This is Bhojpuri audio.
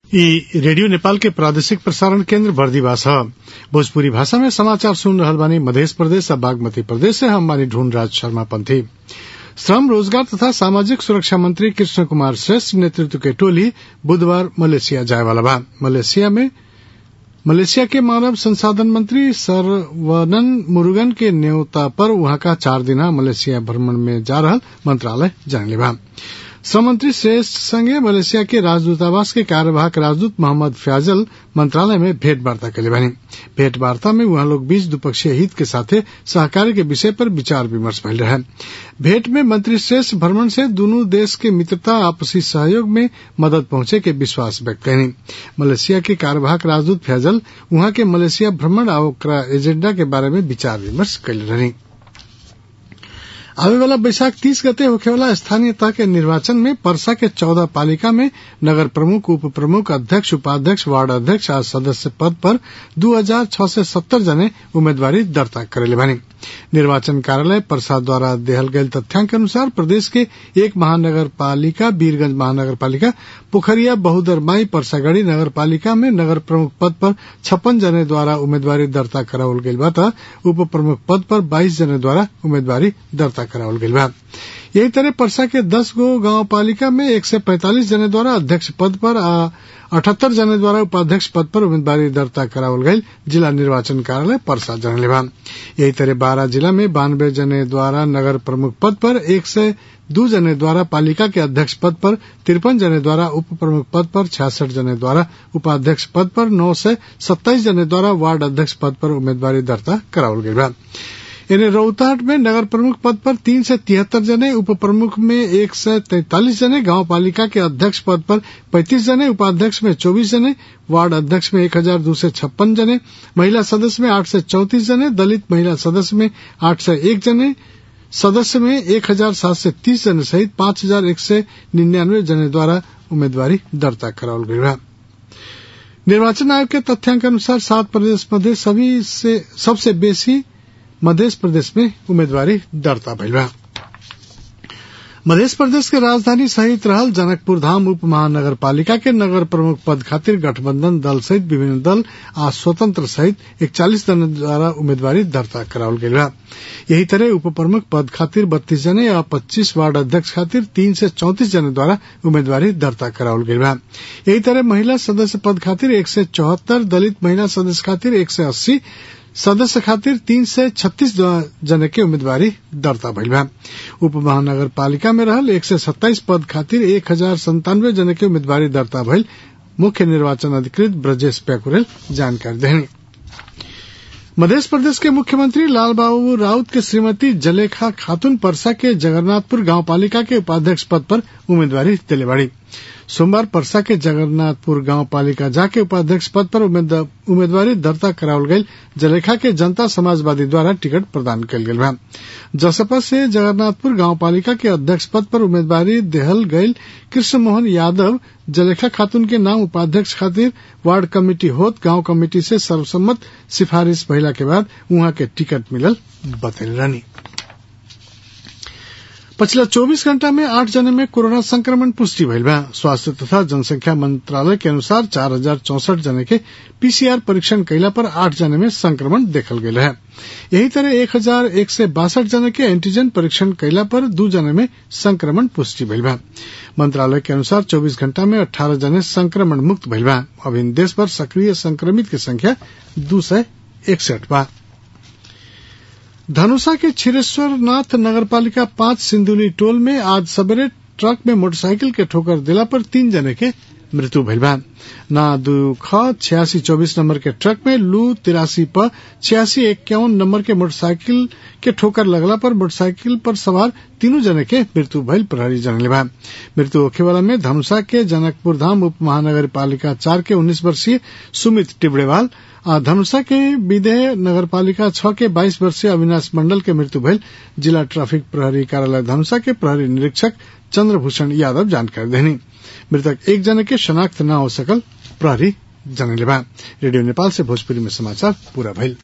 ई रेडियो नेपाल के प्रादेशिक प्रसारण केन्द्र बर्दीवास ह भोजपुरी भाषा में समाचार सुन रहल बानी मध्य प्रदेश आ बागमती प्रदेश से हम बानी ढूंढ राज शर्मा पंथी श्रम रोजगार तथा सामाजिक सुरक्षा मंत्री कृष्ण कुमार श्रेष्ठ नेतृत्व के टोली बुधवार मलेशिया जाए वाला बा मलेशिया में मलेशिया के मानव संसाधन मंत्री सरवनन मुरुगन के न्योता पर वहां का चार दिना मलेशिया भ्रमण में जा रहल मंत्रालय जानले बा श्रम मंत्री श्रेष्ठ संगे मलेशिया के राजदूतावास के कार्यवाहक राजदूत मोहम्मद फ्याजल मंत्रालय में भेंट वार्ता कैले बानी भेंट वार्ता में वहां लोग बीच द्विपक्षीय हित के साथे सहकारी के विषय पर विचार विमर्श भइल रहे भेंट में मंत्री श्रेष्ठ भ्रमण से दोनों देश के मित्रता आपसी सहयोग में मदद पहुंचे के विश्वास व्यक्त कैनी मलेशिया के कार्यवाहक राजदूत फैजल वहां के मलेशिया भ्रमण आ ओकरा एजेंडा के बारे में विचार विमर्श कैले रहनी आवे वाला बैसाख तीस गते होखे वाला स्थानीय तह के निर्वाचन में परसा के चौदह पालिका में नगर प्रमुख उप प्रमुख अध्यक्ष उपाध्यक्ष वार्ड अध्यक्ष आ सदस्य पद पर दू हजार छह सय सत्तर जने उम्मीदवारी दर्ता करेले बानी निर्वाचन कार्यालय परसा द्वारा देहल गयल तथ्यांक अनुसार प्रदेश के एक महानगर पालिका वीरगंज महानगर पालिका पोखरिया बहुदरमाई परसागढ़ी नगर पालिका में नगर प्रमुख पद पर छप्पन जने द्वारा उम्मीदवारी दर्ता करावल गईल बा त उप प्रमुख पद पर बाईस जने द्वारा उम्मीदवारी दर्ता करावल गईल बा यही तरह परसा के दस गो गांव पालिका में एक सौ पैंतालीस जने द्वारा अध्यक्ष पद पर आ अठहत्तर जने द्वारा उपाध्यक्ष पद पर उम्मीदवारी दर्ता करावल गई जिला निर्वाचन कार्यालय परसा जनले बा यही तरह बारह जिला में बानवे जने द्वारा नगर प्रमुख पद पर एक सौ दो जने द्वारा पालिका के अध्यक्ष पद पर तिरपन जने द्वारा उप प्रमुख पद पर छियासठ जने द्वारा उपाध्यक्ष पद पर नौ सौ सत्ताईस जने द्वारा वार्ड अध्यक्ष पद पर उम्मीदवारी दर्ता करावल गई बा इन्हें रौताहट में नगर प्रमुख पद पर तीन से तिहत्तर जने उप प्रमुख में एक सौ तैतालीस जने गांव पालिका के अध्यक्ष पद पर पैंतीस जने उपाध्यक्ष में चौबीस जने वार्ड अध्यक्ष में एक हजार दो सौ छप्पन जने महिला सदस्य में आठ सौ चौतीस जने दलित महिला सदस्य में आठ सौ एक जने सदस्य में एक हजार सात सौ तीस जने सहित पांच हजार एक सौ निन्यानवे जने द्वारा उम्मीदवारी दर्ता करावल गई निर्वाचन आयोग के तथ्यांक अनुसार सात प्रदेश मध्य सभी से सबसे बेसी मध्य प्रदेश में उम्मीदवारी दर्ता भइल बा मध्य प्रदेश के राजधानी सहित रहल जनकपुर धाम उप महानगर पालिका के नगर प्रमुख पद खातिर गठबंधन दल सहित विभिन्न दल आ स्वतंत्र सहित इकचालीस जन द्वारा उम्मीदवारी दर्ता करावल गई बा यही तरह उप प्रमुख पद खातिर बत्तीस जने या पच्चीस वार्ड अध्यक्ष खातिर तीन से चौतीस जने द्वारा उम्मीदवारी दर्ता करावल गई बा यही तरह महिला सदस्य पद खातिर एक सौ चौहत्तर दलित महिला सदस्य खातिर एक सौ अस्सी सदस्य खातिर तीन से छत्तीस जने के उम्मीदवारी दर्ता भइल बा उप महानगर पालिका में रहल एक सौ सत्ताईस पद खातिर एक हजार संतानवे जने के उम्मीदवारी दर्ता भइल मुख्य निर्वाचन अधिकृत ब्रजेश प्याकुरेल जानकारी देनी मध्य प्रदेश के मुख्यमंत्री लालबाबू राउत के श्रीमती जलेखा खातून परसा के जगन्नाथपुर गांव पालिका के उपाध्यक्ष पद पर उम्मीदवारी दिले बाड़ी सोमवार परसा के जगन्नाथपुर गांव पालिका जाके उपाध्यक्ष पद पर उम्मीदवारी दर्ता करावल गई जलेखा के जनता समाजवादी द्वारा टिकट प्रदान कल गई बा जसपा से जगन्नाथपुर गांव पालिका के अध्यक्ष पद पर उम्मीदवारी देहल गई कृष्ण मोहन यादव जलेखा खातून के नाम उपाध्यक्ष खातिर वार्ड कमेटी होत गांव कमेटी से सर्वसम्मत सिफारिश भइला के बाद उहाँ के टिकट मिलल बतैल रहनी पिछला 24 घंटा में आठ जने में कोरोना संक्रमण पुष्टि भइल बा स्वास्थ्य तथा जनसंख्या मंत्रालय के अनुसार चार हजार चौसठ जने के पीसीआर परीक्षण कैला पर आठ जने में संक्रमण देखल गयल है यही तरह एक हजार एक सौ बासठ जने के एंटीजन परीक्षण कैला पर दू जने में संक्रमण पुष्टि भइल बा मंत्रालय के अनुसार 24 घंटा में 18 जने संक्रमण मुक्त भइल बा अब इन देश पर सक्रिय संक्रमित की संख्या दो सौ इकसठ बा धनुषा के छिरेश्वरनाथ नगरपालिका पांच सिंधुली टोल में आज सवेरे ट्रक में मोटरसाइकिल के ठोकर दिला पर तीन जने के मृत्यु भइल बा ना दू ख छियासी चौबीस नंबर के ट्रक में लू तिरासी प छियासी इक्यावन नंबर के मोटरसाइकिल के ठोकर लगला पर मोटरसाइकिल पर सवार तीनों जने के मृत्यु भइल प्रहरी जनले बा मृत्यु होखे वाला में धनुषा के जनकपुर धाम उप महानगर पालिका चार के उन्नीस वर्षीय सुमित टिबड़ेवाल आ धनुषा के विदेह नगर पालिका छह के बाईस वर्षीय अविनाश मंडल के मृत्यु भइल जिला ट्रैफिक प्रहरी कार्यालय धनुषा के प्रहरी निरीक्षक चंद्रभूषण यादव जानकारी देनी मृतक एक जने के शनाख्त न हो सकल प्रहरी जनले बा रेडियो नेपाल से भोजपुरी में समाचार पूरा भइल